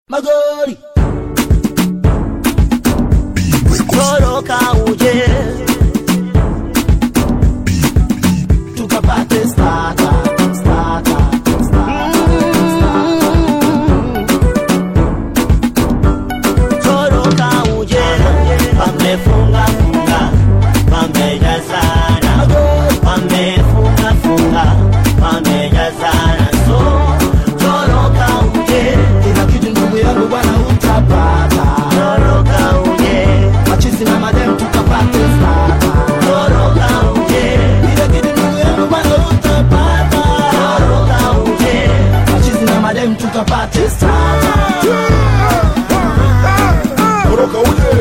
magori toroka uje tukapate stata stata toroka uje pamefunga funga pamejazana pamefunga funga pamejazana so toroka uje kila kitu ndugu yangu bwana utapata toroka uje machizi na madem tukapate stata toroka uje kila kitu ndugu yangu bwana utapata toroka uje machizi na madem tukapate stata toroka uje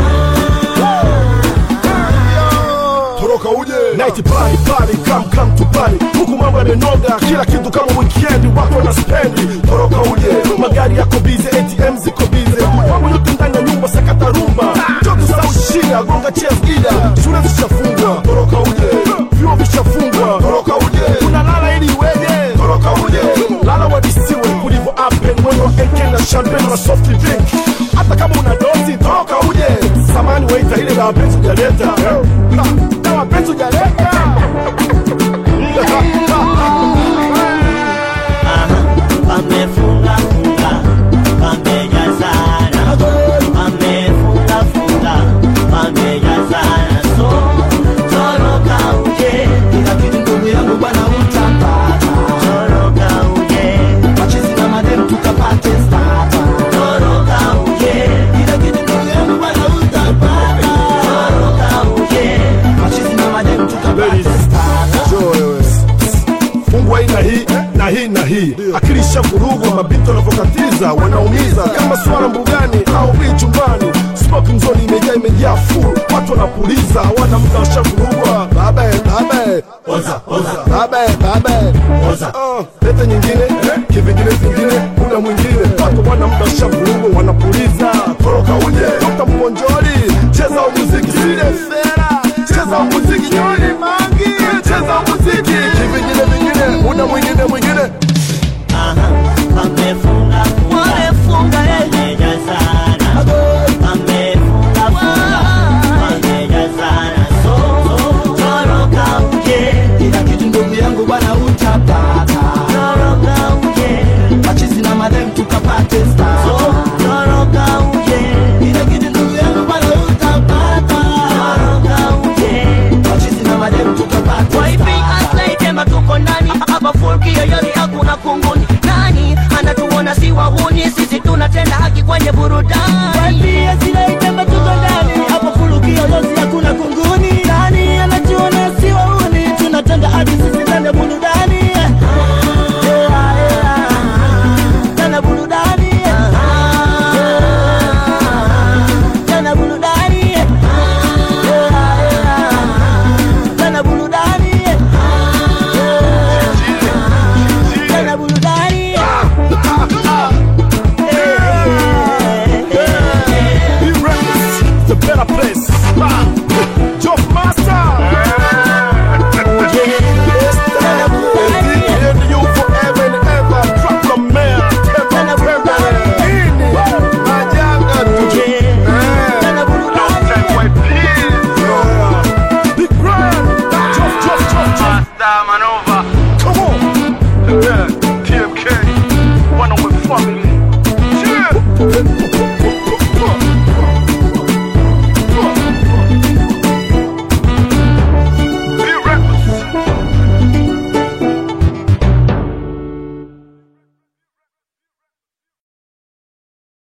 toroka uje night party party come come to party huku mambo yamenoga kila kitu kama weekend watu wana spendi toroka uje magari yako bize ATM ziko bize mambo yote ndani ya nyumba sakata rumba joto sauti shida gonga chairs gida shule zishafungwa toroka uje vyuo vishafungwa toroka uje unalala ili iweje toroka uje lala wadisiwe kulivyo apen mwendo wa AK na champagne na soft drink hata kama una dozi toroka uje samani waita ile la wapenzi ujaleta Na- na wapenzi ujaleta pamefunga funga pamejazana pamefunga funga pamejazana so toroka uje kila kitu ndugu yangu bwana utapata toroka uje machizi na madem tukapate stata toroka uje kila kitu ndugu yangu bwana utapata toroka uje machizi na madem tukapate Ladies. stata Njoo wewe. fungwa hii na hii na hii na hii akili ishavurugwa mabito wanavyokatiza wanaumiza kama swala mbugani au bii chumbani smoking zone imejaa imejaa full watu wanapuliza wana muda washavurugwa babe babe oza oza babe babe oza uh, lete nyingine kivingine vingine muda mwingine watu wana muda washavurugwa wanapuliza